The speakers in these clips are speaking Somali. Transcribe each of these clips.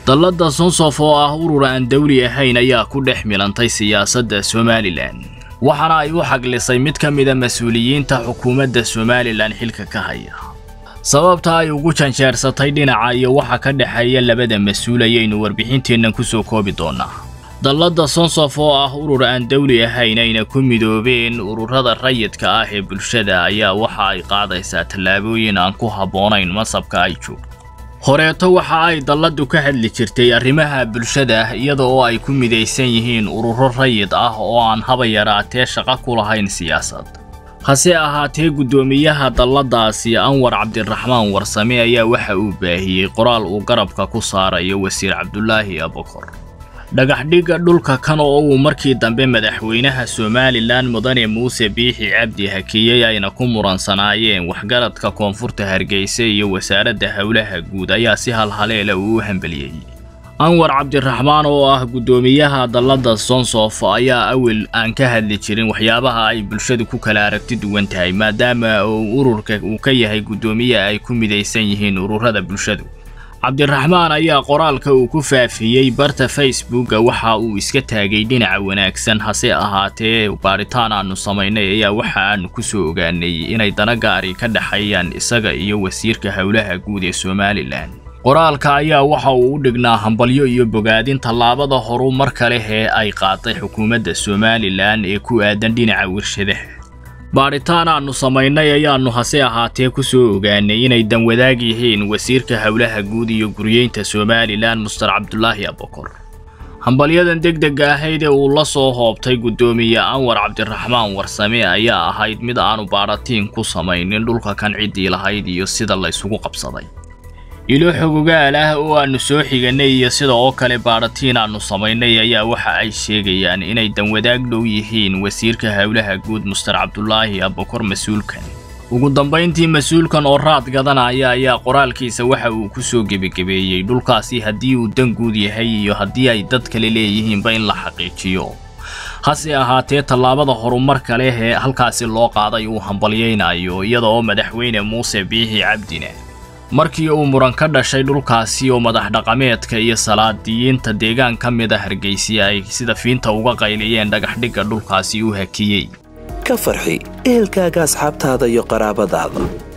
dalladda sonsof oo ah urur aan dawli ahayn ayaa ku dhex milantay siyaasadda somalilan waxaana ay u xaglisay mid ka mida mas-uuliyiinta xukuumadda somalilan xilka ka haya sababta ay ugu janjeersatay dhinaca iyo waxa ka dhexeeya labada mas-uul ayaynu warbixinteennan ku soo koobi doonnaa dalladda sonsof oo ah urur aan dawli ahayn ayna ku midoobeen ururada rayidka ah ee bulshada ayaa waxa ay qaadaysaa tallaabooyin aan ku habboonayn masabka ay joogto horeeto waxa ay dalladdu ka hadli jirtay arrimaha bulshada iyada oo ay ku midaysan yihiin ururo rayid ah oo aan haba yaraatee shaqo ku lahayn siyaasad hase ahaatee guddoomiyaha dalladaasi anwar cabdiraxmaan warsame ayaa waxa uu baahiyey qoraal uu garabka ku saarayo wasiir cabdulaahi abukor dhagaxdhigga dhulka kan oo uu markii dambe madaxweynaha somalilan mudane muuse biixi cabdi hakiyey ayna ku muransanaayeen waxgaradka koonfurta hargeysa iyo wasaaradda howlaha guud ayaa si halhaleela uu u hambeliyey anwar cabdiraxmaan oo ah guddoomiyaha dalladda sonsof ayaa awel aan ka hadli jirin waxyaabaha ay bulshadu ku kala aragti duwan tahay maadaama uu ururka uu ka yahay guddoomiye ay ku midaysan yihiin ururada bulshadu cabdiraxmaan ayaa qoraalka uu ku faafiyey barta facebooka waxa uu iska taagay dhinaca wanaagsan hase ahaatee baaritaan aanu samaynay ayaa waxa aanu ku soo ogaanay inay dana gaari ka dhexeeyaan isaga iyo wasiirka howlaha guud ee somalilan qoraalka ayaa waxa uu u dhignaa hambalyo iyo bogaadin tallaabada horumar leh ee ay qaaday xukuumadda somalilan ee ku aadan dhinaca warshadaha baadhitaan aannu samaynay ayaannu hase ahaatee ku soo ogaanay inay danwadaag yihiin wasiirka howlaha guud iyo guryeynta somalilan muster cabdulaahi abukor hambalyadan degdega ahayd ee uu la soo hoobtay guddoomiye anwar cabdiraxmaan warsame ayaa ahayd mid aanu baadhatiin ku samaynin dhulka kan ciddii lahayd iyo sida laysugu qabsaday ilo xogogaal ah oo aannu soo xiganay iyo sida oo kale baadhatiin aannu samaynay ayaa waxa ay sheegayaan inay danwadaag dhow yihiin wasiirka howlaha guud muster cabdulaahi abukor mas-uulkan ugu dambayntii mas-uulkan oo raad gadanaya ayaa qoraalkiisa waxa uu ku soo gebagebeeyey dhulkaasi haddii uu dan guud yahay iyo haddii ay dad kale leeyihiinba in la xaqiijiyo hase ahaatee tallaabada horumarka leh ee halkaasi loo qaaday uu hambalyaynayo iyada oo madaxweyne muuse biixi cabdine markii uu muran ka dhashay dhulkaasi oo madax dhaqameedka iyo salaadiyiinta deegaan ka mid a hargeysi ay sida fiinta uga qayliyeen dhagaxdhigga dhulkaasi u hakiyey ka farxi ehelkaaga asxaabtaada iyo qaraabadaada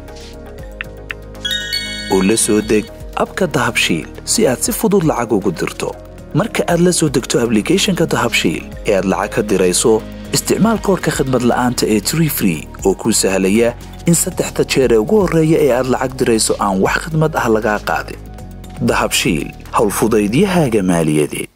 oo la soo deg abka dahabshiil si aad si fudud lacag ugu dirto marka aad la soo degto ablicathonka dahabshiil ee aad lacag ka dirayso isticmaal koorka khadmad la'aanta ee tree free oo kuu sahlaya in saddexda jeer ee ugu horreeya ee aad lacag dirayso aan wax khidmad ah lagaa qaadin dahabshiil howlfudaydiyahaaga maaliyadeed